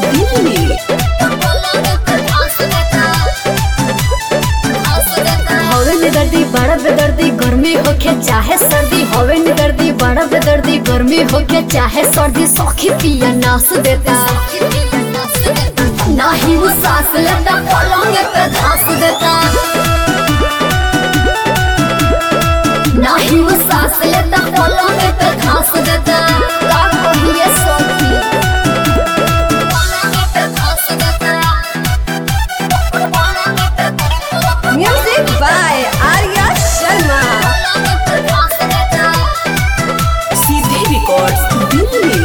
दिल्ली हवे निदर्दी बड़ा बेदर्दी गर्मी होके चाहे सर्दी हवे निदर्दी बड़ा बेदर्दी गर्मी होके चाहे सर्दी सौखी पिया नास देता नाही वो सांस लेता पलंग पे घास देता नाही वो सांस लेता पलंग पे घास देता का कहिए सखी पलंग पे घास देता म्यूजिक बाय आर्या शर्मा सीधे रिकॉर्ड्स दिल्ली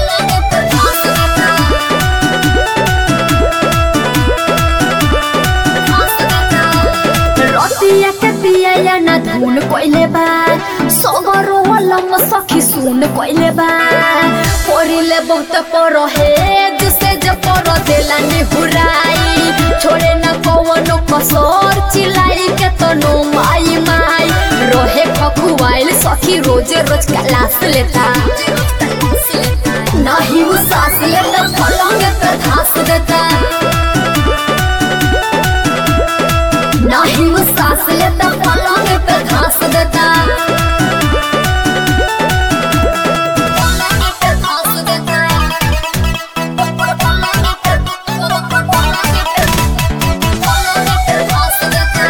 रतिया के दिया या ना धुन कोइले बा सगरो लम सखी सुन कोइले बा परिले बहुत पर हे जिसे जे पर देला नि हुराई छोड़े ना कवनो कसोर चिलाई के तनो माई माई रोहे खखुआइल सखी रोज रोज क्लास लेता नहीं वो सास लेता पलंग पे घास देता नहीं वो सांस लेता पलंग पे घास देता पलंग पे घास देता पलंग पे पलंग पे घास देता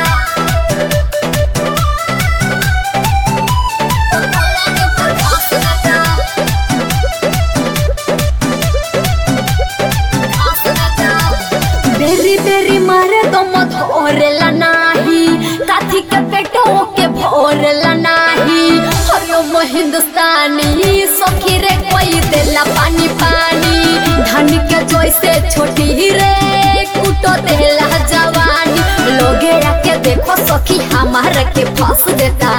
पलंग पे घास देता घास देता बेरी बेरी मारे तो मत भोरेला नाही काथी के पेटो के भोरेला नाही हरिओम हिंदुस्तानी सखी रे कोई देला पानी पानी धन के जैसे छोटी रे कुटो देला जवानी लोगे आके देखो सखी हमारे के फंस देता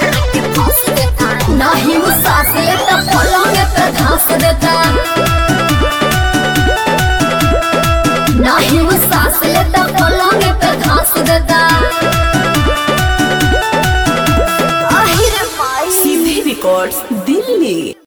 नहीं वो सांस लेता पलंग पे घास देता नहीं वो सांस लेता